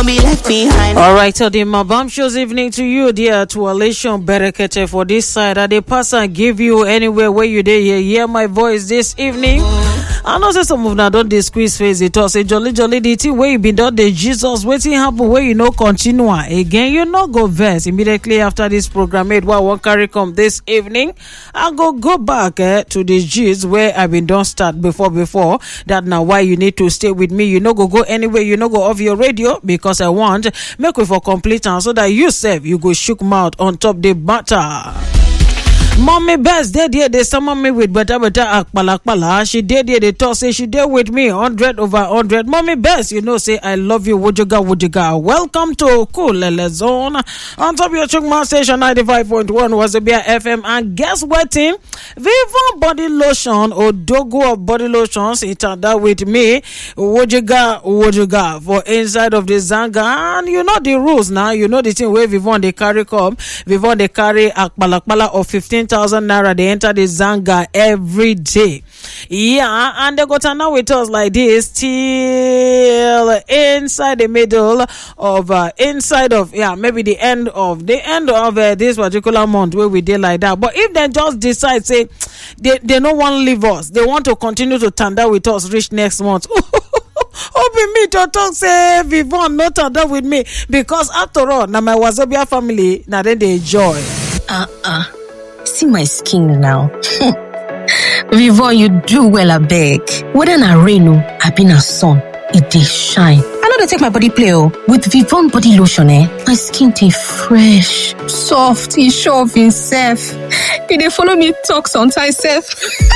won't be left behind. All right, so the bombshells evening to you, dear, to Alation Berekete for this side. I the pass and give you anywhere where you there, hear, hear my voice this evening. I know say some of them don't they squeeze face it all. Say jolly jolly the thing where you been done the Jesus waiting happen where you know continue again. You know go verse immediately after this program made what one carry come this evening. I go go back eh, to the G's where I been done start before before. That now why you need to stay with me. You know go go anywhere. You know go off your radio because I want make we for complete and so that you self you go shook mouth on top the matter. Mommy best dey there, they summon me with better better akpala She did there, they talk say she did with me, 100 over 100. Mommy best, you know, say I love you, Wujuga Wujuga. Welcome to Cool Lele Zone. On top of your Chukma station 95.1 was a beer FM. And guess what, team? Viva Body Lotion or Dogo of Body Lotions, it turned out with me, Wujuga Wujuga for inside of the Zanga. And you know the rules now, you know the thing where Vivon they carry come, Vivon they carry akpala of 15 thousand naira they enter the zanga every day yeah and they got now with us like this till inside the middle of uh, inside of yeah maybe the end of the end of uh, this particular month where we did like that but if they just decide say they they don't want to leave us they want to continue to tanda with us reach next month Open me to talk say Vivon not tanda with me because after all now my Wazobia family now then they enjoy uh-uh see my skin now. Vivon, you do well, I beg. Whether na rain or I been a sun, it dey shine. I know they take my body play oh. With Vivon body lotion, eh, my skin dey fresh, soft, e sure of himself. E dey follow me talk sometimes sef.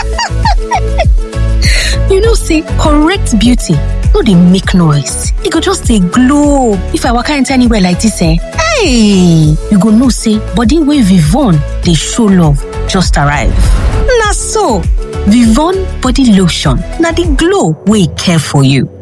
you know say correct beauty no dey make noise, e go just dey glow. If I waka enter anywhere like this eh, hey, you go know say body wey Vivon dey show love just arrive. Na so, Vivon body lotion na the glow wey care for you.